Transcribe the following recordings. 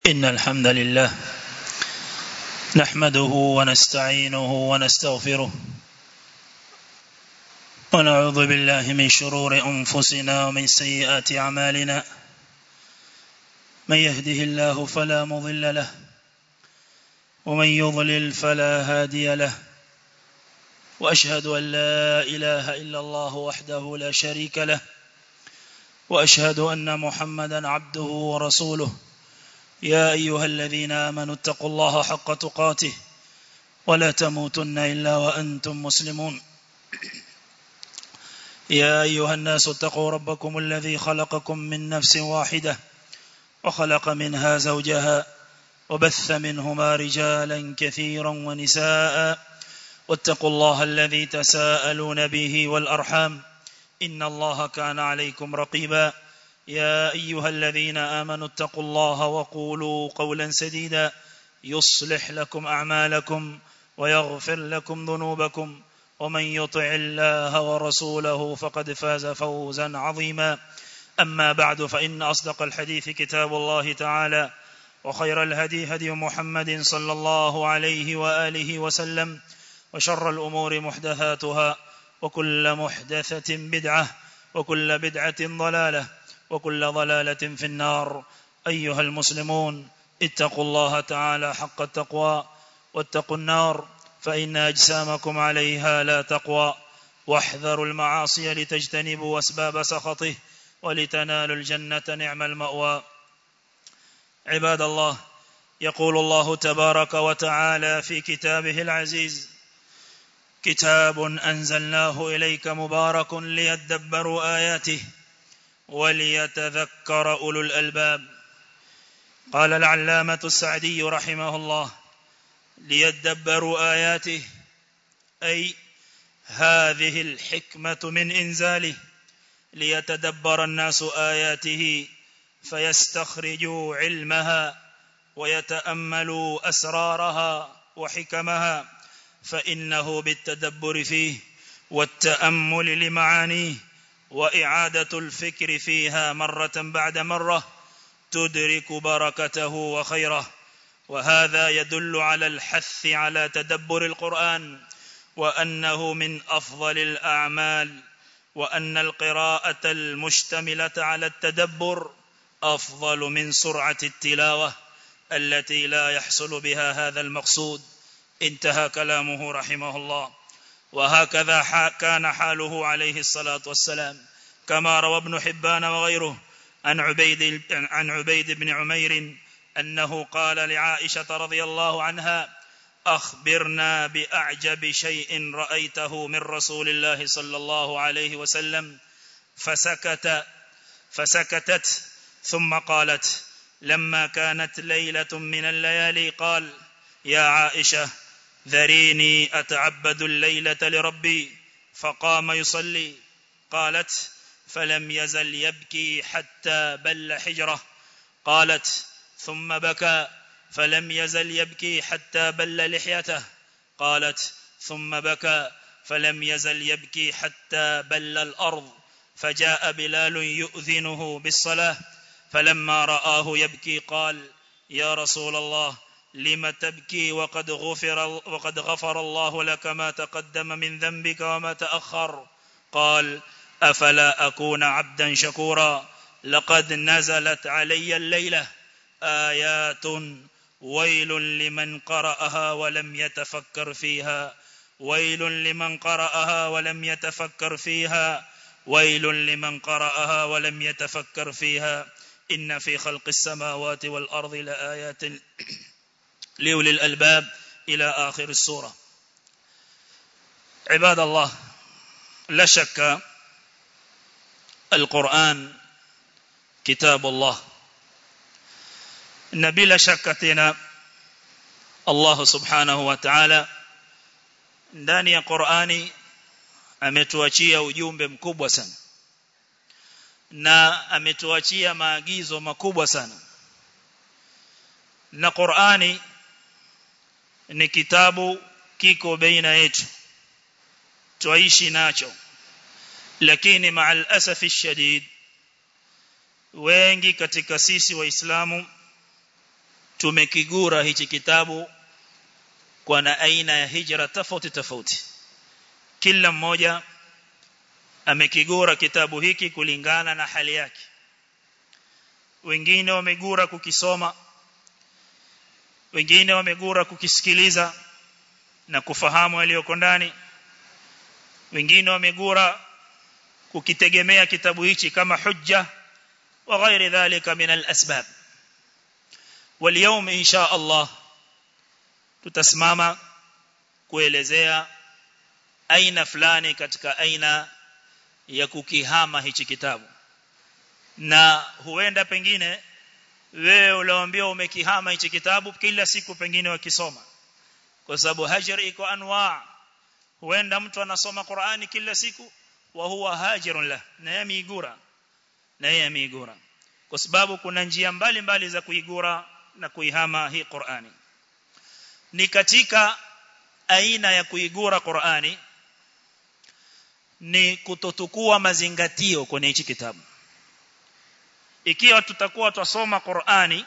إن الحمد لله نحمده ونستعينه ونستغفره ونعوذ بالله من شرور أنفسنا ومن سيئات أعمالنا من يهده الله فلا مضل له ومن يضلل فلا هادي له وأشهد أن لا إله إلا الله وحده لا شريك له وأشهد أن محمدا عبده ورسوله يا أيها الذين آمنوا اتقوا الله حق تقاته ولا تموتن إلا وأنتم مسلمون يا أيها الناس اتقوا ربكم الذي خلقكم من نفس واحدة وخلق منها زوجها وبث منهما رجالا كثيرا ونساء واتقوا الله الذي تساءلون به والأرحام إن الله كان عليكم رقيبا يا أيها الذين آمنوا اتقوا الله وقولوا قولا سديدا يصلح لكم أعمالكم ويغفر لكم ذنوبكم ومن يطع الله ورسوله فقد فاز فوزا عظيما أما بعد فإن أصدق الحديث كتاب الله تعالى وخير الهدي هدي محمد صلى الله عليه وآله وسلم وشر الأمور محدثاتها وكل محدثة بدعة وكل بدعة ضلالة وكل ضلالة في النار أيها المسلمون اتقوا الله تعالى حق التقوى واتقوا النار فإن أجسامكم عليها لا تقوى واحذروا المعاصي لتجتنبوا أسباب سخطه ولتنالوا الجنة نعم المأوى عباد الله يقول الله تبارك وتعالى في كتابه العزيز كتاب أنزلناه إليك مبارك ليدبروا آياته وليتذكر أولو الألباب قال العلامة السعدي رحمه الله ليدبروا آياته أي هذه الحكمة من إنزاله ليتدبر الناس آياته فيستخرجوا علمها ويتأملوا أسرارها وحكمها فإنه بالتدبر فيه والتأمل لمعانيه وإعادة الفكر فيها مرة بعد مرة تدرك بركته وخيره وهذا يدل على الحث على تدبر القرآن وأنه من أفضل الأعمال وأن القراءة المشتملة على التدبر أفضل من سرعة التلاوة التي لا يحصل بها هذا المقصود انتهى كلامه رحمه الله وهكذا كان حاله عليه الصلاة والسلام كما روى ابن حبان وغيره عن عبيد, عن عبيد بن عمير أنه قال لعائشة رضي الله عنها أخبرنا بأعجب شيء رأيته من رسول الله صلى الله عليه وسلم فسكت فسكتت ثم قالت لما كانت ليلة من الليالي قال يا عائشة ذريني أتعبد الليلة لربي فقام يصلي قالت فلم يزل يبكي حتى بل حجره قالت ثم بكى فلم يزل يبكي حتى بل لحيته قالت ثم بكى فلم يزل يبكي حتى بل الأرض فجاء بلال يؤذنه بالصلاة فلما رآه يبكي قال يا رسول الله لم تبكي وقد غفر وقد غفر الله لك ما تقدم من ذنبك وما تأخر قال أفلا أكون عبدا شكورا لقد نزلت علي الليلة آيات ويل لمن قرأها ولم يتفكر فيها ويل لمن قرأها ولم يتفكر فيها ويل لمن قرأها ولم يتفكر فيها إن في خلق السماوات والأرض لآيات لأولي الألباب إلى آخر السورة عباد الله لا شك القرآن كتاب الله na bila shaka tena Allah subhanahu wa ta'ala ndani ya Qur'ani ametuachia ujumbe mkubwa sana na ametuachia maagizo makubwa sana na Qur'ani ni kitabu kiko baina yetu tuishi nacho lakini ma'al asafi shadid wengi katika sisi waislamu tumekigura hichi kitabu kwa na aina ya hijra tofauti tofauti kila mmoja amekigura kitabu hiki kulingana na hali yake wengine wamegura kukisoma wengine wamegura kukisikiliza na kufahamu yaliyoko ndani wengine wamegura kukitegemea kitabu hichi kama hujja wa ghairi dhalika min al-asbab واليوم ان شاء الله tutasimama kuelezea aina fulani katika aina ya kukihama hichi kitabu na huenda pengine wewe uliambiwa umekihama hichi kitabu kila siku pengine wakisoma kwa sababu hajr iko anwa huenda mtu anasoma Qur'ani kila siku wa huwa hajirun la na yamigura na yamigura kwa sababu kuna njia mbalimbali mbali za kuigura na kuihama hii Qur'ani ni katika aina ya kuigura Qur'ani ni kutotukua mazingatio kwenye hichi kitabu ikiwa tutakuwa twasoma Qur'ani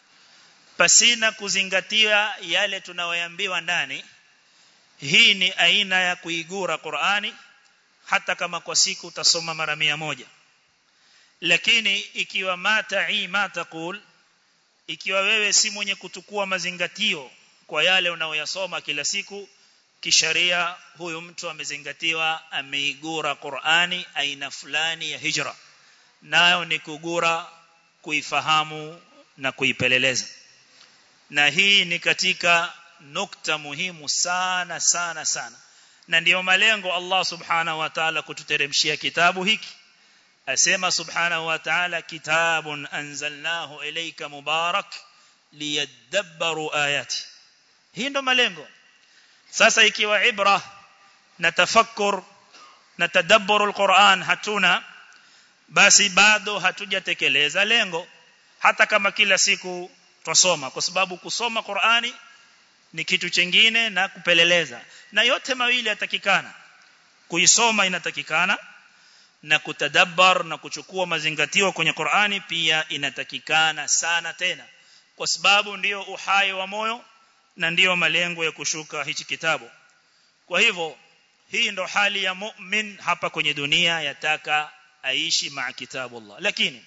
pasina kuzingatia yale tunayoambiwa ndani hii ni aina ya kuigura Qur'ani hata kama kwa siku utasoma mara mia moja lakini ikiwa mata'i ma taqul ikiwa wewe si mwenye kutukua mazingatio kwa yale unayoyasoma kila siku kisharia huyu mtu amezingatiwa ameigura Qur'ani aina fulani ya hijra nayo ni kugura kuifahamu na kuipeleleza na hii ni katika nukta muhimu sana sana sana na ndiyo malengo Allah subhanahu wa ta'ala kututeremshia kitabu hiki asema subhanahu wa ta'ala kitabun anzalnahu ilayka mubarak liyadabbaru ayati hii ndo malengo sasa ikiwa ibra na tafakkur na tadabburu alquran hatuna basi bado hatujatekeleza lengo hata kama kila siku twasoma kwa sababu kusoma Qur'ani ni kitu chengine na kupeleleza na yote mawili yatakikana kuisoma inatakikana na kutadabbar na kuchukua mazingatio kwenye Qur'ani pia inatakikana sana tena kwa sababu ndiyo uhai wa moyo na ndiyo malengo ya kushuka hichi kitabu kwa hivyo hii ndo hali ya mu'min hapa kwenye dunia yataka aishi maa kitabullah lakini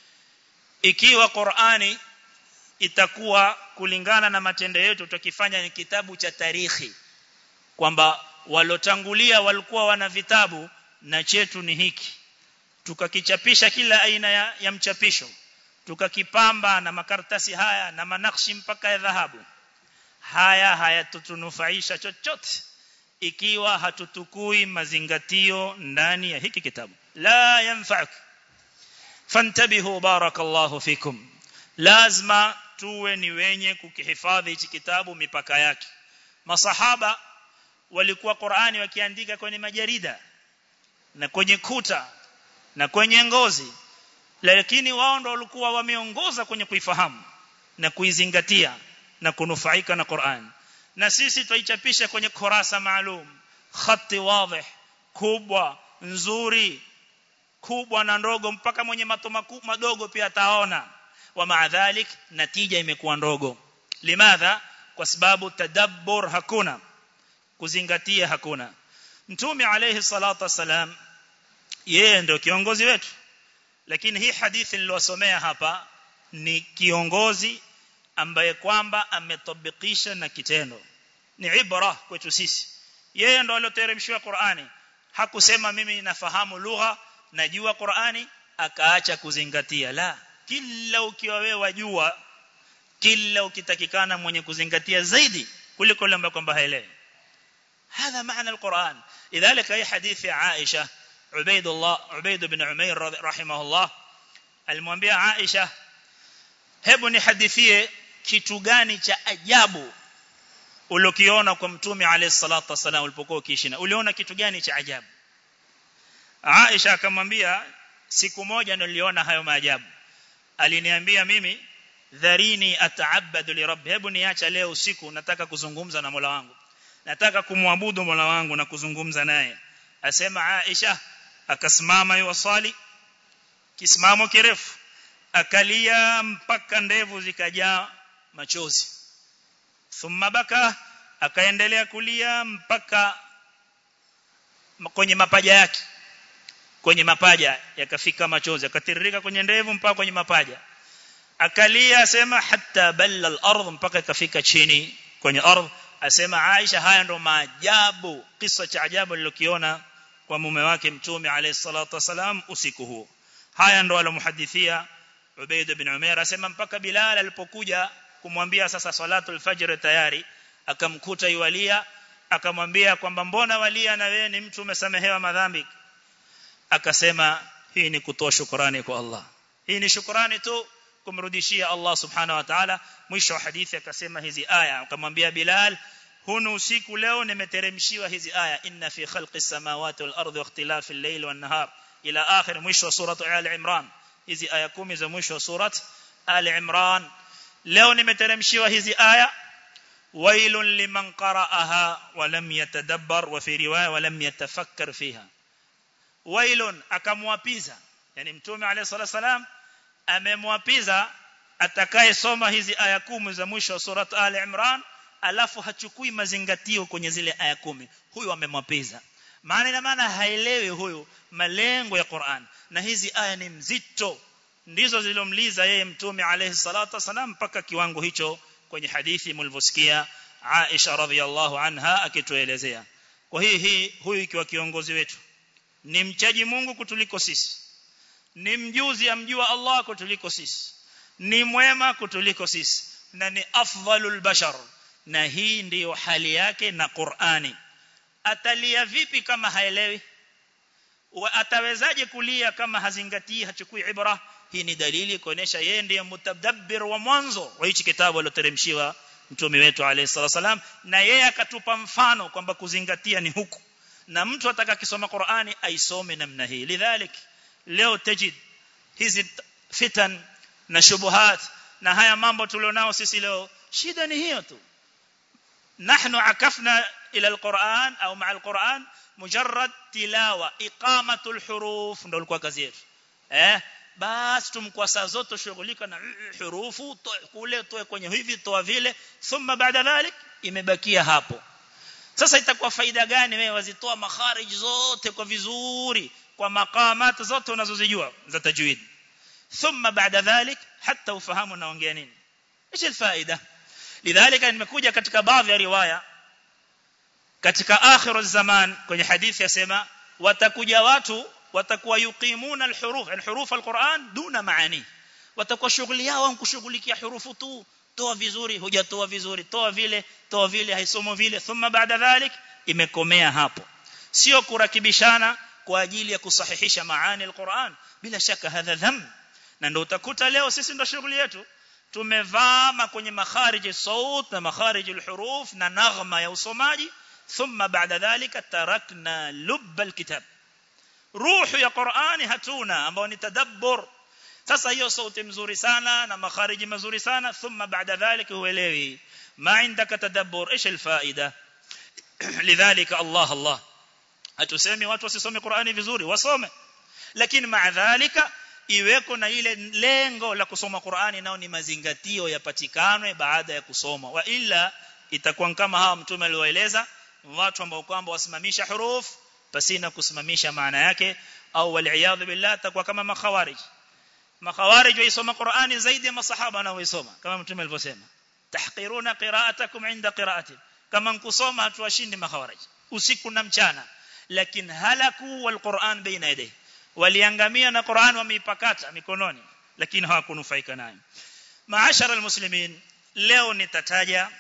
ikiwa Qur'ani itakuwa kulingana na matendo yetu tukifanya ni kitabu cha tarikhi kwamba walotangulia walikuwa wana vitabu na chetu ni hiki tukakichapisha kila aina ya, ya mchapisho tukakipamba na makaratasi haya na manakshi mpaka ya dhahabu haya hayatutunufaisha chochote ikiwa hatutukui mazingatio ndani ya hiki kitabu la yanfa'uk fantabihu barakallahu fikum lazima tuwe ni wenye kukihifadhi hichi kitabu mipaka yake masahaba walikuwa Qur'ani wakiandika kwenye majarida na kwenye kuta na kwenye ngozi lakini wao ndo walikuwa wameongoza kwenye kuifahamu na kuizingatia na kunufaika na Qur'an na sisi tuichapisha kwenye kurasa maalum khati wazi kubwa nzuri kubwa na ndogo mpaka mwenye mato madogo pia ataona wa maadhalik natija imekuwa ndogo limadha kwa sababu tadabbur hakuna kuzingatia hakuna mtume alayhi salatu wasalam yeye ndio kiongozi wetu lakini hii hadithi niliyosomea hapa ni kiongozi ambaye kwamba ametabikisha na kitendo ni ibra kwetu sisi yeye ndo aliyoteremshiwa Qur'ani hakusema mimi nafahamu lugha najua Qur'ani akaacha kuzingatia la kila ukiwa wewe wajua kila ukitakikana mwenye kuzingatia zaidi kuliko yule ambaye kwamba haelewi هذا معنى القرآن لذلك أي حديث عائشة عبيد الله عبيد بن عمير رحمه الله alimwambia Aisha hebu nihadithie kitu gani cha ajabu ulokiona kwa mtume alayhi salatu wasalam ulipokuwa ukiishi na uliona kitu gani cha ajabu Aisha akamwambia siku moja niliona hayo maajabu aliniambia mimi dharini ataabadu li rabbi hebu niacha leo usiku nataka kuzungumza na Mola wangu nataka kumwabudu Mola wangu na kuzungumza naye asema Aisha akasimama yuwasali kisimamo kirefu akalia mpaka ndevu zikajaa machozi thumma baka akaendelea kulia mpaka kwenye mapaja yake kwenye mapaja yakafika machozi akatiririka kwenye ndevu mpaka kwenye mapaja akalia asema hatta balla al-ardh mpaka ikafika chini kwenye ardh asema Aisha haya ndo maajabu kisa cha ajabu lilokiona kwa mume wake mtume alayhi salatu wasalam usiku huo haya ndo alomuhadithia Ubayd bin Umair asema mpaka Bilal alipokuja kumwambia sasa salatul fajr tayari akamkuta yualia akamwambia kwamba mbona walia na wewe ni mtu umesamehewa madhambi akasema hii ni kutoa shukrani kwa Allah hii ni shukrani tu kumrudishia Allah subhanahu wa ta'ala mwisho wa hadithi akasema hizi aya akamwambia Bilal hunu usiku leo nimeteremshiwa hizi aya inna fi khalqis samawati wal ardi wa ikhtilafi al-layli wan nahar ila akhir mwisho wa surah al-imran hizi aya kumi za mwisho wa surat al-imran leo nimeteremshiwa hizi aya wailun liman qara'aha wa lam yatadabbar wa fi riwaya wa lam yatafakkar fiha wailun akamwapiza yani mtume alayhi salatu wasalam amemwapiza atakayesoma hizi aya kumi za mwisho wa surat al-imran alafu hachukui mazingatio kwenye zile aya kumi huyu amemwapiza maana ina maana haelewi huyu malengo ya Qur'an na hizi aya ni mzito ndizo zilomliza yeye mtume alayhi salatu wasalam mpaka kiwango hicho kwenye hadithi mlivyosikia Aisha radhiallahu anha akituelezea kwa hii hii huyu ikiwa kiongozi wetu ni mchaji Mungu kutuliko sisi ni mjuzi amjua Allah kutuliko sisi ni mwema kutuliko sisi na ni afdhalul bashar na hii ndiyo hali yake na Qur'ani atalia vipi kama haelewi atawezaje kulia kama hazingatii hachukui ibra hii ni dalili kuonesha yeye ndiye mutadabbir wa mwanzo wa hichi kitabu aliyoteremshiwa mtume wetu alayhi salam na yeye akatupa mfano kwamba kuzingatia ni huku na mtu ataka kisoma Qur'ani aisome namna hii lidhalik leo tajid hizi fitan na shubuhat na haya mambo tulionao sisi leo shida ni hiyo tu nahnu akafna ila alquran au maa alquran mujarrad tilawa iqamatul huruf ndio ilikuwa kazi yetu eh basi tumkwa saa zote shughulika na hurufu kule toe kwenye hivi toa vile thumma baada dhalik imebakia hapo sasa itakuwa faida gani wewe wazitoa makharij zote kwa vizuri kwa maqamat zote unazozijua za tajwid thumma baada dhalik hata ufahamu naongea nini ايش الفائده لذلك nimekuja katika baadhi ya riwaya katika akhiru zaman kwenye hadithi yasema watakuja watu watakuwa yuqimuna alhuruf alhuruf alquran duna maani watakuwa shughuli yao kushughulikia hurufu tu toa vizuri hujatoa vizuri toa vile toa vile haisomo vile thumma baada dhalik imekomea hapo sio kurakibishana kwa ajili ya kusahihisha maani alquran bila shaka hadha dham na ndio utakuta leo sisi ndio shughuli yetu tumevama kwenye makharij saut na makharij alhuruf na naghma ya usomaji thumma baada dhalika tarakna lubb alkitab ruhu ya Qur'ani hatuna ambao ni tadabbur sasa hiyo sauti mzuri sana na makhariji mazuri sana thumma baada dhalika huelewi ma indaka tadabbur ايش الفائده لذلك الله الله hatusemi watu wasisome Qur'ani vizuri wasome lakini maa dhalika iweko na ile lengo la kusoma Qur'ani nao ni mazingatio yapatikanwe baada ya kusoma wa illa itakuwa kama hawa mtume aliwaeleza watu ambao kwamba wasimamisha huruf pasina kusimamisha maana yake au wal billah atakuwa kama makhawarij makhawarij waisoma Qur'ani zaidi ya masahaba wanaoisoma kama mtume alivyosema tahqiruna qira'atakum 'inda qira'ati kama nkusoma hatuwashindi makhawarij usiku na mchana lakini halaku wal Qur'an baina yadayhi waliangamia na Qur'an wameipakata mikononi lakini hawakunufaika nayo maashara almuslimin leo nitataja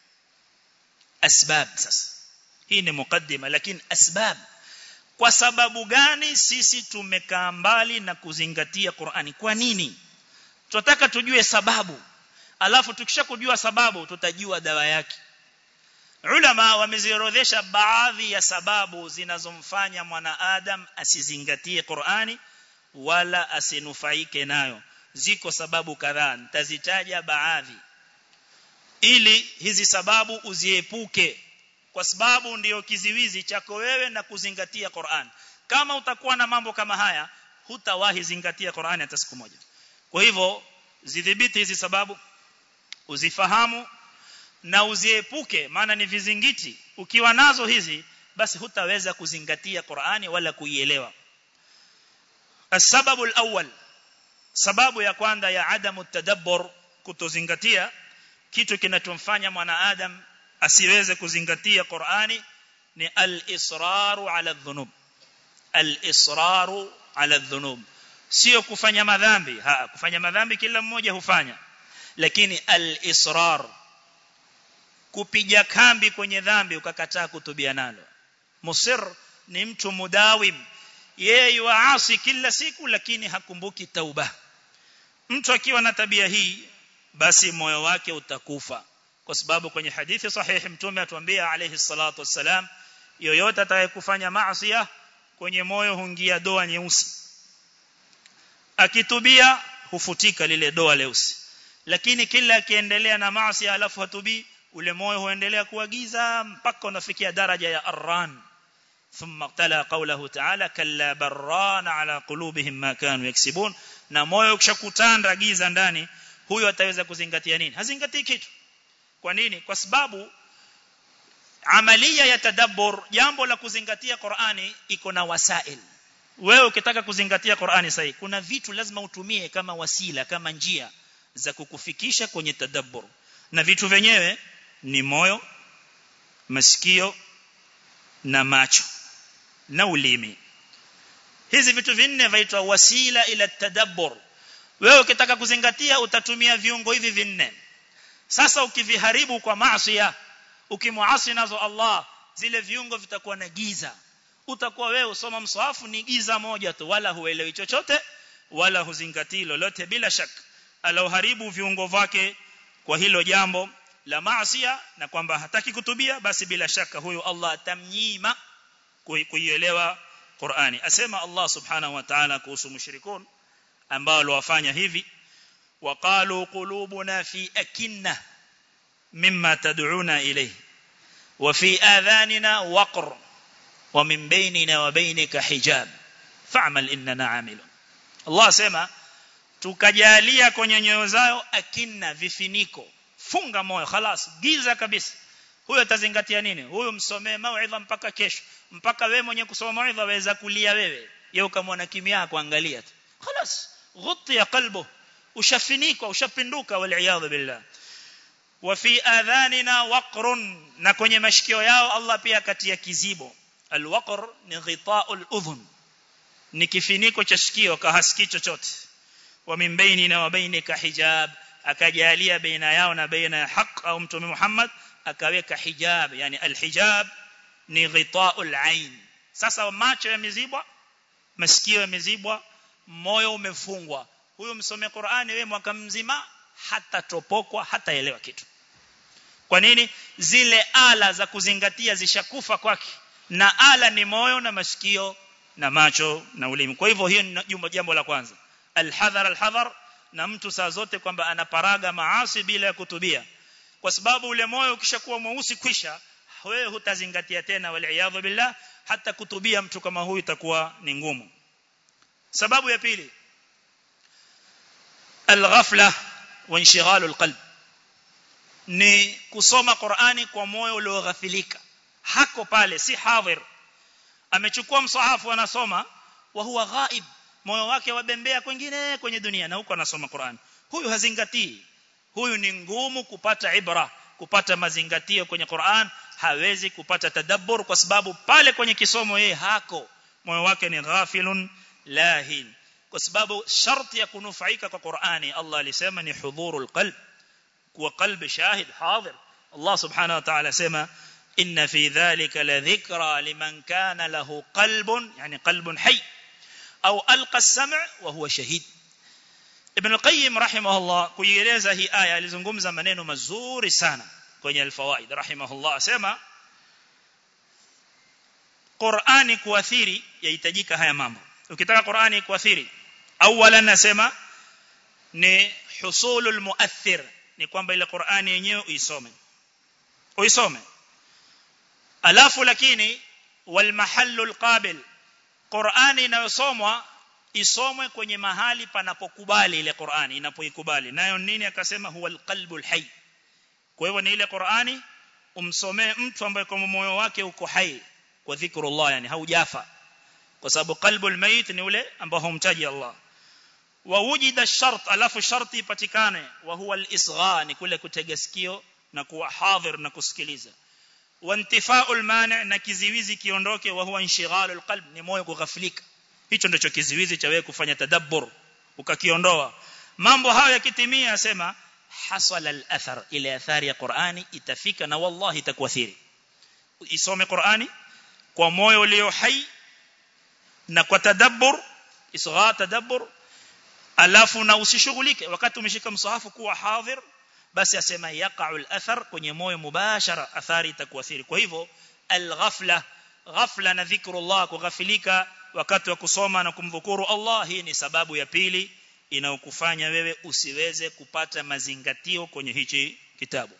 asbab sasa hii ni mukaddima lakini asbab kwa sababu gani sisi tumekaa mbali na kuzingatia Qur'ani kwa nini tunataka tujue sababu alafu tukisha kujua sababu tutajua dawa yake ulama wameziorodhesha baadhi ya sababu zinazomfanya mwanadamu asizingatie Qur'ani wala asinufaike nayo ziko sababu kadhaa nitazitaja baadhi ili hizi sababu uziepuke kwa sababu ndiyo kiziwizi chako wewe na kuzingatia Qur'an kama utakuwa na mambo kama haya hutawahi zingatia Qur'an hata siku moja kwa hivyo zidhibiti hizi sababu uzifahamu na uziepuke maana ni vizingiti ukiwa nazo hizi basi hutaweza kuzingatia Qur'ani wala kuielewa السبب الأول sababu ya kwanza ya adamu tadabbur kutozingatia kitu kinachomfanya mwanadamu asiweze kuzingatia Qur'ani ni al-israru ala dhunub al-israru ala dhunub sio kufanya madhambi ha kufanya madhambi kila mmoja hufanya lakini al-israr kupiga kambi kwenye dhambi ukakataa kutubia nalo musir ni mtu mudawim yeye yuasi kila siku lakini hakumbuki tauba mtu akiwa na tabia hii basi moyo wake utakufa kwa sababu kwenye hadithi sahihi mtume atuambia alayhi salatu wassalam yoyote atakayekufanya maasi kwenye moyo huingia doa nyeusi akitubia hufutika lile doa leusi lakini kila akiendelea na maasi alafu hatubii ule moyo huendelea kuwa giza mpaka unafikia daraja ya arran ثم تلا قوله تعالى كلا بران على قلوبهم ما كانوا يكسبون na moyo ukishakutanda giza ndani huyo ataweza kuzingatia nini hazingatii kitu kwa nini kwa sababu amalia ya tadabbur jambo la kuzingatia Qur'ani iko na wasail wewe ukitaka kuzingatia Qur'ani sahihi kuna vitu lazima utumie kama wasila kama njia za kukufikisha kwenye tadabbur na vitu vyenyewe ni moyo masikio na macho na ulimi hizi vitu vinne vaitwa wasila ila tadabbur wewe ukitaka kuzingatia utatumia viungo hivi vinne sasa ukiviharibu kwa maasi ukimuasi nazo Allah zile viungo vitakuwa na giza utakuwa wewe usoma mswafu ni giza moja tu wala huelewi chochote wala huzingatii lolote bila shaka aloharibu viungo vyake kwa hilo jambo la maasi na kwamba hataki kutubia basi bila shaka huyo Allah atamnyima kuielewa Qur'ani asema Allah subhanahu wa ta'ala kuhusu mushrikun ambao waliwafanya hivi waqalu qulubuna fi akinna mimma tad'una ilayhi wa fi adhanina waqr wa min bainina wa bainika hijab fa'mal innana 'amilun Allah asema tukajalia kwenye nyoyo zao akinna vifiniko funga moyo خلاص giza kabisa huyo atazingatia nini huyo msomee mauidha mpaka kesho mpaka wewe mwenye kusoma mauidha waweza kulia wewe yeye ukamwona kimya kuangalia tu خلاص غطي قلبه ushafinikwa ushapinduka wal billah wa fi adhanina waqrun na kwenye mashikio yao Allah pia katia kizibo alwaqr ni ghita'ul udhun ni kifiniko cha sikio kahasikii chochote wa min bainina wa bainika hijab akajalia baina yao na baina ya haq au mtume Muhammad akaweka hijab yani alhijab ni ghita'ul ain sasa macho yamezibwa masikio yamezibwa moyo umefungwa huyo msome Qur'ani wewe mwaka mzima hata topokwa hata elewa kitu kwa nini zile ala za kuzingatia zishakufa kwake na ala ni moyo na masikio na macho na ulimi kwa hivyo hiyo ni jambo la kwanza alhadhar alhadhar na mtu saa zote kwamba anaparaga maasi bila ya kutubia kwa sababu ule moyo ukishakuwa mweusi kwisha wewe hutazingatia tena wal billah hata kutubia mtu kama huyu itakuwa ni ngumu sababu ya pili alghafla wa inshighalu alqalb ni kusoma Qur'ani kwa moyo ulioghafilika hako pale si hadhir amechukua msahafu anasoma wa huwa ghaib moyo wake wabembea kwingine kwenye dunia na huko anasoma Qur'an huyu hazingatii huyu ni ngumu kupata ibra kupata mazingatio kwenye Qur'an hawezi kupata tadabbur kwa sababu pale kwenye kisomo yeye hako moyo wake ni ghafilun lahin kwa sababu sharti ya kunufaika kwa Qur'ani Allah alisema ni hudhurul qalb kuwa qalbi shahid hadir Allah subhanahu wa ta'ala sema inna fi dhalika la dhikra liman kana lahu qalbun yani qalbun hayy au alqa as-sam' wa huwa shahid Ibn al-Qayyim rahimahullah kuieleza hii aya alizungumza maneno mazuri sana kwenye al-fawaid rahimahullah asema Qur'ani kuathiri yahitajika haya mambo ukitaka Qur'ani kuathiri awalan nasema ni husulul muathir ni kwamba ile Qur'ani yenyewe uisome uisome alafu lakini wal mahallul qabil Qur'ani inayosomwa isomwe kwenye mahali panapokubali ile Qur'ani inapoikubali nayo nini akasema huwa alqalbul hayy kwa hivyo ni ile Qur'ani umsomee mtu ambaye kwa moyo wake uko hai kwa dhikrullah yani haujafa kwa sababu qalbul mayit ni ule ambao humtaji Allah wa wujida shart alafu sharti ipatikane wa huwa al-isgha ni kule kutega sikio na kuwa hadhir na kusikiliza wa intifa'ul mani' na kiziwizi kiondoke wa huwa inshighalul qalb ni moyo kughafilika hicho ndicho kiziwizi cha wewe kufanya tadabbur ukakiondoa mambo hayo yakitimia asema hasala al-athar ile athari ya Qur'ani itafika na wallahi itakuathiri isome Qur'ani kwa moyo ulio hai na kwa tadabbur isgha tadabbur alafu na usishughulike wakati umeshika msahafu kuwa hadhir basi asema yaqa'u al-athar kwenye moyo mubashara athari itakuathiri kwa hivyo al-ghafla ghafla na dhikrullah kughafilika wakati wa kusoma na kumdhukuru Allah hii ni sababu ya pili inayokufanya wewe usiweze kupata mazingatio kwenye hichi kitabu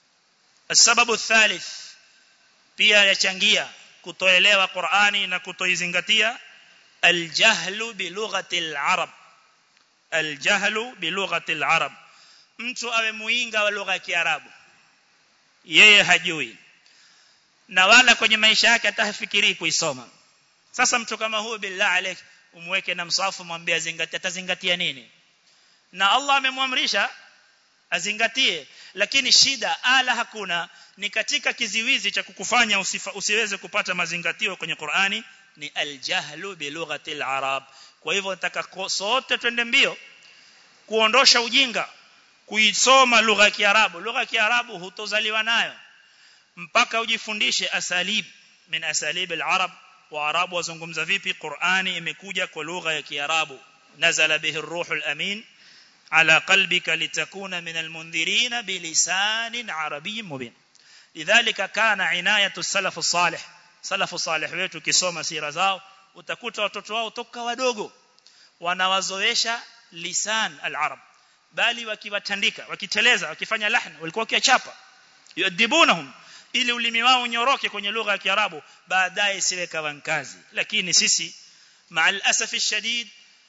sababu thalith pia yachangia kutoelewa Qur'ani na kutoizingatia aljahlu bilughati al-arab aljahlu bilughati al-arab mtu awe muinga wa lugha ya kiarabu yeye hajui na wala kwenye maisha yake atafikiri kuisoma sasa mtu kama huyo billah alayk umweke na msafu mwambie azingatie atazingatia nini na Allah amemwamrisha azingatie lakini shida ala hakuna ni katika kiziwizi cha kukufanya usifa, usiweze kupata mazingatio kwenye Qur'ani ni aljahlu bilughati alarab kwa hivyo nataka sote twende mbio kuondosha ujinga kuisoma lugha ya Kiarabu lugha ya Kiarabu hutozaliwa nayo mpaka ujifundishe asalib min asalib alarab waarabu wazungumza vipi Qur'ani imekuja kwa lugha ya Kiarabu nazala bihi ar-ruhul amin ala qalbika litakuna min almundhirin bilisanin arabiyyin mubin lidhalika kana inayatu salaf salih salafu salih wetu kisoma sira zao utakuta watoto wao toka wadogo wanawazoesha lisan al-arab bali wakiwatandika wakiteleza wakifanya lahna walikuwa wakiachapa yadibunahum ili ulimi wao unyoroke kwenye lugha ya Kiarabu baadaye siwe kawankazi lakini sisi maal asafi shadid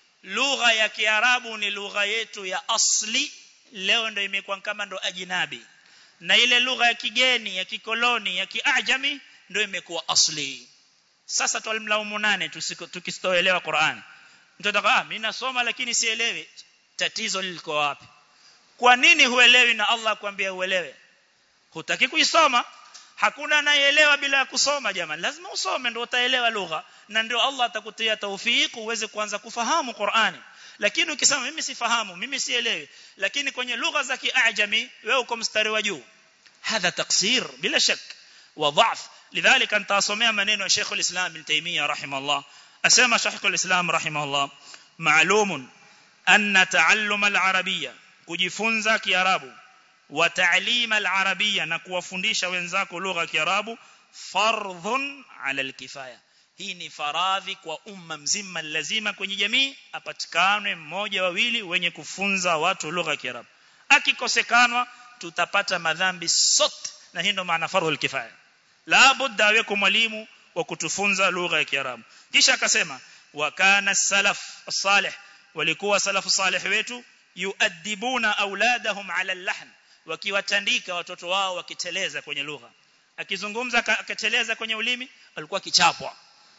lugha ya Kiarabu ni lugha yetu ya asli leo ndio imekuwa kama ndo ajinabi na ile lugha ya kigeni ya kikoloni ya kiajami ndio imekuwa asli sasa tulimlaumu nane tukistoelewa Qur'an mtu ataka ah mimi nasoma lakini sielewi tatizo liko wapi kwa nini huelewi na Allah kwambia uelewe hutaki kuisoma hakuna anayeelewa bila kusoma jamani lazima usome ndio utaelewa lugha na ndio Allah atakutia tawfik uweze kuanza kufahamu Qur'ani lakini ukisema mimi sifahamu mimi sielewi lakini kwenye lugha za kiajami wewe uko mstari wa juu hadha taksir bila shak wa dhaf lidhalika nitasomea maneno ya Sheikh al-Islam Ibn Taymiyyah rahimahullah asema Sheikh al-Islam rahimahullah ma'lumun anna ta'allum al-arabiyya kujifunza kiarabu wa ta'lim al-arabiyya na kuwafundisha wenzako lugha ya kiarabu fardhun 'ala al-kifaya hii ni faradhi kwa umma mzima lazima kwenye jamii apatikane mmoja wawili wenye kufunza watu lugha ya kiarabu akikosekanwa tutapata madhambi sote na hii ndo maana fardhul kifaya la budda aweku mwalimu wa kutufunza lugha ya kiarabu kisha akasema wa kana salaf salih walikuwa salafu salih wetu yuadibuna auladahum ala al-lahn wakiwatandika watoto wao wakiteleza kwenye lugha akizungumza akateleza kwenye ulimi alikuwa kichapwa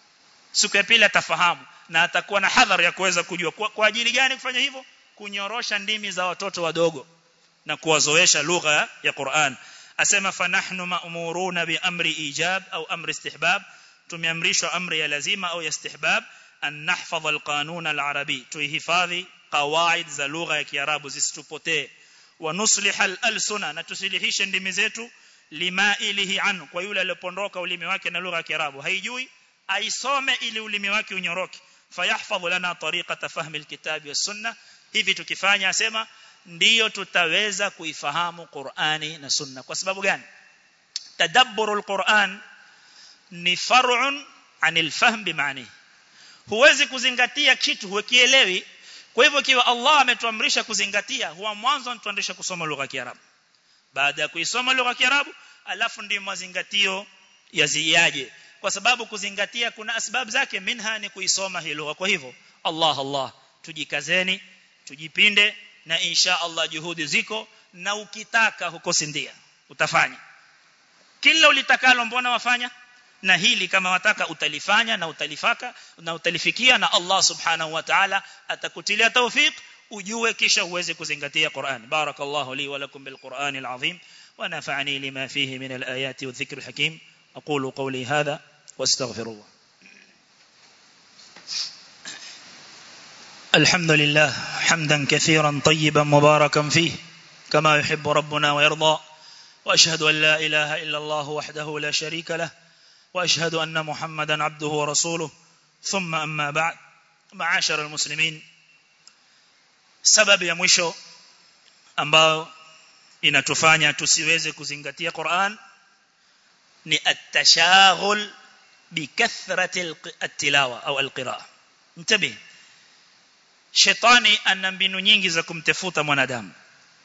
siku ya pili atafahamu na atakuwa na hadhari ya kuweza kujua kwa, kwa ajili gani kufanya hivyo kunyorosha ndimi za watoto wadogo na kuwazoesha lugha ya Qur'an asema fanahnu ma'muruna bi amri ijab au amri istihbab tumeamrishwa amri ya lazima au ya istihbab an nahfadha alqanun alarabi tuhifadhi qawaid za lugha ya kiarabu zisitupotee wa nusliha alalsuna na tusilihishe ndimi zetu lima ilihi an kwa yule aliyopondoka ulimi wake na lugha ya kiarabu haijui aisome ili ulimi wake unyoroke fayahfadhu lana tariqata fahmi alkitabi was sunna hivi tukifanya asema ndiyo tutaweza kuifahamu Qur'ani na Sunna kwa sababu gani tadabburul Qur'an ni far'un anil fahm bimaani huwezi kuzingatia kitu hukielewi kwa hivyo kiwa Allah ametuamrisha kuzingatia huwa mwanzo anatuamrisha kusoma lugha ya Kiarabu baada ya kuisoma lugha ya Kiarabu alafu ndio mazingatio yaziaje kwa sababu kuzingatia kuna sababu zake minha ni kuisoma hii lugha kwa hivyo Allah Allah tujikazeni tujipinde na insha Allah juhudi ziko na ukitaka hukosi ndia utafanya kila ulitakalo mbona wafanya na hili kama wataka utalifanya na utalifaka na utalifikia na Allah subhanahu wa ta'ala atakutilia tawfik ujue kisha uweze kuzingatia Qur'an barakallahu li wa lakum bil Qur'an al azim wa nafa'ani lima fihi min al ayati wa dhikr al hakim aqulu qawli hadha wastaghfirullah الحمد لله حمدا كثيرا طيبا مباركا فيه كما يحب ربنا ويرضى واشهد ان لا اله الا الله وحده لا شريك له واشهد ان محمدا عبده ورسوله ثم اما بعد معاشر المسلمين sababu ya mwisho ambao inatufanya tusiweze kuzingatia Qur'an ni at-tashaghul bikathrati at-tilawa au al-qira'a mtabi shetani ana mbinu nyingi za kumtafuta mwanadamu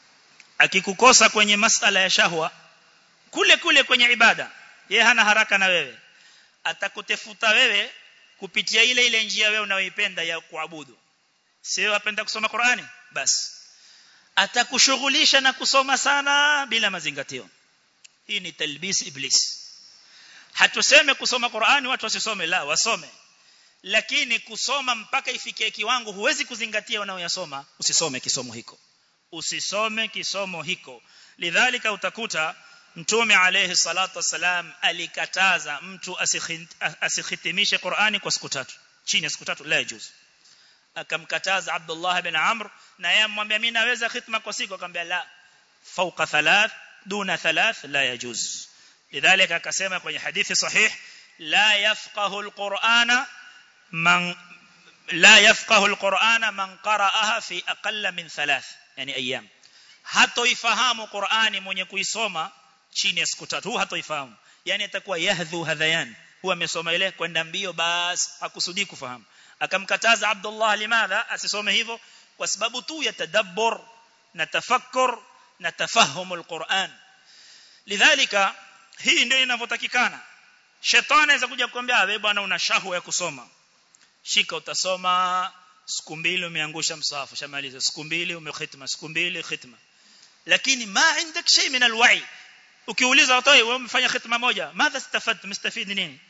akikukosa kwenye masala ya shahwa kule kule kwenye ibada yeye hana haraka na wewe atakutafuta wewe kupitia ile ile njia wewe unayoipenda ya kuabudu sio wapenda kusoma Qur'ani basi atakushughulisha na kusoma sana bila mazingatio hii ni talbis iblis hatuseme kusoma Qur'ani watu wasisome la wasome lakini kusoma mpaka ifikie kiwango huwezi kuzingatia unayoyasoma usisome kisomo hiko usisome kisomo hiko lidhalika utakuta mtume alayhi salatu wasalam alikataza mtu asikhitimishe Qur'ani kwa siku tatu chini ya siku tatu la yajuz akamkataza Abdullah ibn Amr na yeye amwambia mimi naweza khitma kwa siku akamwambia la fauqa thalath duna thalath la yajuz lidhalika akasema kwenye hadithi sahih la yafqahu alqur'ana man la yafqahu alqur'ana man qara'aha fi aqalla min thalath yani ayyam hatoifahamu Qur'ani mwenye kuisoma chini ya siku tatu hatoifahamu yani atakuwa yahdhu hadhayan huwa amesoma ile kwenda mbio bas hakusudi kufahamu akamkataza Abdullah limadha asisome hivyo kwa sababu tu ya tadabbur na tafakkur na tafahum alquran lidhalika hii ndio inavyotakikana shetani anaweza kuja kukwambia wewe bwana una shahwa ya kusoma shika utasoma siku mbili umeangusha msahafu shamaliza siku mbili umekhitma siku mbili khitma lakini ma indak shay min alwa'i ukiuliza watu wewe umefanya khitma moja madha istafad mustafid nini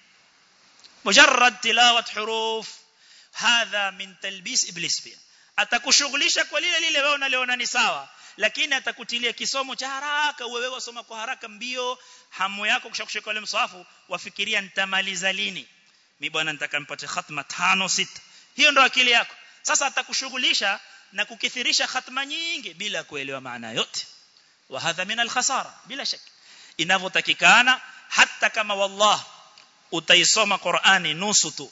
mujarrad tilawat huruf hadha min talbis iblis pia atakushughulisha kwa lile lile wewe unaliona ni sawa lakini atakutilia kisomo cha haraka wewe wasoma kwa haraka mbio hamu yako kushakushika ile msahafu wafikiria nitamaliza lini mimi bwana nitaka nipate khatma tano sita hiyo ndo akili yako sasa atakushughulisha na kukithirisha khatma nyingi bila kuelewa maana yote wa hadha min al-khasara bila shaka inavyotakikana hata kama wallah utaisoma Qur'ani nusu tu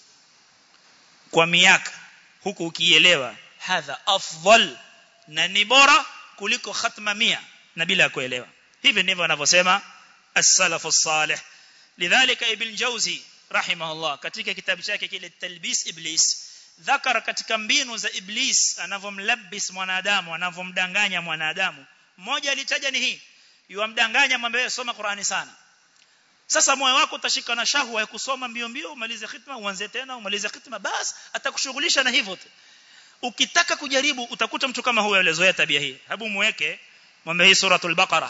kwa miaka huku ukielewa hadha afdal na ni bora kuliko khatma mia na bila kuelewa hivi ndivyo wanavyosema as-salafu salih lidhalika ibn jawzi rahimahullah katika kitabu chake kile talbis iblis dhakara katika mbinu za iblis anavomlabis mwanadamu anavomdanganya mwanadamu mmoja alitaja ni hii yuamdanganya mwambie soma Qur'ani sana sasa moyo wako utashika na shahwa ya kusoma mbio mbio umalize khitma uanze tena umalize khitma bas atakushughulisha na hivyo tu ukitaka kujaribu utakuta mtu kama huyo alizoea tabia hii hebu muweke mwambie hii suratul baqara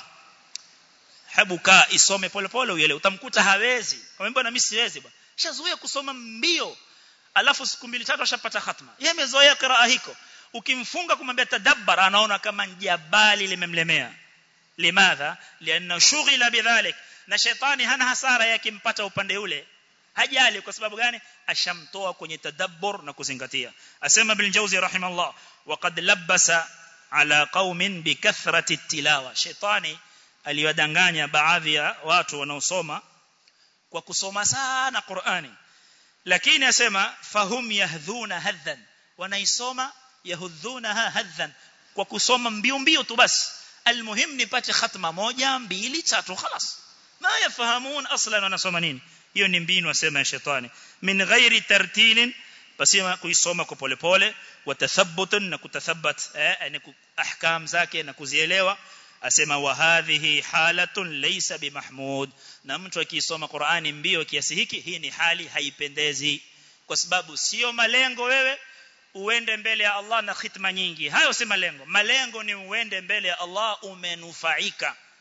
hebu kaa isome polepole uele utamkuta hawezi kwa mbona mimi siwezi bwana shazoea kusoma mbio alafu siku mbili tatu ashapata khatma yeye amezoea qiraa hiko ukimfunga kumwambia tadabbar anaona kama jabali limemlemea limadha lianna shughila bidhalik na shetani hana hasara yakimpata upande ule hajali kwa sababu gani ashamtoa kwenye tadabbur na kuzingatia asema bil jawzi rahimallah waqad labasa ala qaumin bikathrati tilawa shetani aliwadanganya baadhi ya watu wanaosoma kwa kusoma sana Qur'ani lakini asema fahum yahdhuna hadhan wanaisoma yahdhunaha hadhan kwa kusoma mbio mbio tu basi almuhim nipate khatma moja mbili tatu خلاص ma yafahamun aslan wanasoma nini hiyo ni mbinu asema ya shetani min ghairi tartilin basema kuisoma kwa polepole watathabbutun na kutathabbat eh yani ahkam zake na kuzielewa asema wa hadhihi halatun laysa bimahmud na mtu akisoma Qur'ani mbio kiasi hiki hii ni hali haipendezi kwa sababu sio malengo wewe uende mbele ya Allah na khitma nyingi hayo si malengo malengo ni uende mbele ya Allah umenufaika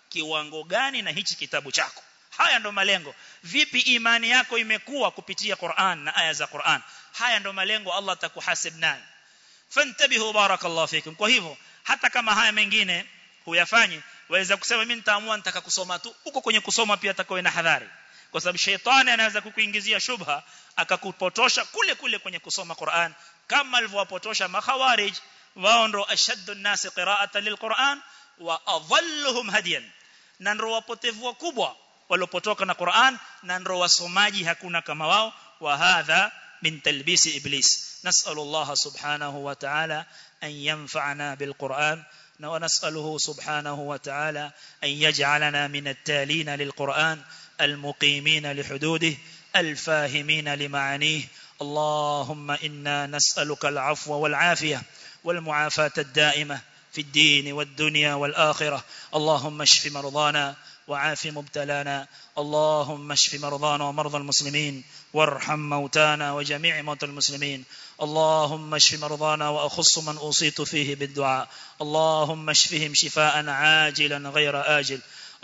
kiwango gani na hichi kitabu chako haya ndo malengo vipi imani yako imekuwa kupitia Qur'an na aya za Qur'an haya ndo malengo Allah atakuhasib nayo fantabihu barakallahu fikum kwa hivyo hata kama haya mengine huyafanyi waweza kusema mimi nitaamua nitaka kusoma tu huko kwenye kusoma pia atakoe na hadhari kwa sababu sheitani anaweza kukuingizia shubha akakupotosha kule kule kwenye kusoma Qur'an kama alivyowapotosha makhawarij wao ndo ashaddu an-nas qira'atan lil-Qur'an wa adhalluhum hadiyan na ndo wapotevu wakubwa walopotoka na Qur'an na ndo wasomaji hakuna kama wao wa hadha min talbisi iblis nas'alu Allah subhanahu wa ta'ala an yanfa'ana bil Qur'an ونسأله سبحانه وتعالى أن يجعلنا من التالين للقرآن المقيمين لحدوده الفاهمين لمعانيه اللهم إنا نسألك العفو والعافية والمعافاة الدائمة في الدين والدنيا والآخرة اللهم اشف مرضانا وعاف مبتلانا اللهم اشف مرضانا ومرضى المسلمين وارحم موتانا وجميع موتى المسلمين اللهم اشف مرضانا وأخص من أوصيت فيه بالدعاء اللهم اشفهم شفاء عاجلا غير آجل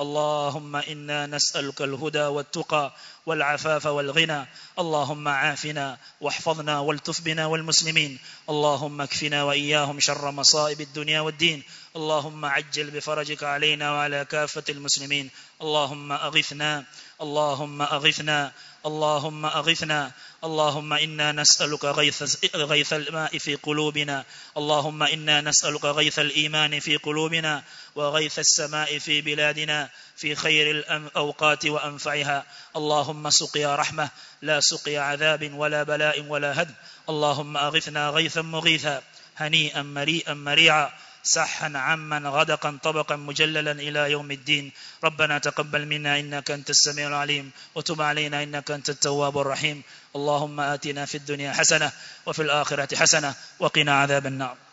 اللهم إنا نسألك الهدى والتقى والعفاف والغنى اللهم عافنا واحفظنا والتف بنا والمسلمين اللهم اكفنا وإياهم شر مصائب الدنيا والدين اللهم عجل بفرجك علينا وعلى كافة المسلمين اللهم أغثنا اللهم أغثنا اللهم أغثنا اللهم إنا نسألك غيث, غيث الماء في قلوبنا اللهم إنا نسألك غيث الإيمان في قلوبنا وغيث السماء في بلادنا في خير الأوقات وأنفعها اللهم سقيا رحمة لا سقيا عذاب ولا بلاء ولا هد اللهم أغثنا غيثا مغيثا هنيئا مريئا مريعا سحا عما غدقا طبقا مجللا إلى يوم الدين ربنا تقبل منا إنك أنت السميع العليم وتب علينا إنك أنت التواب الرحيم اللهم آتنا في الدنيا حسنة وفي الآخرة حسنة وقنا عذاب النار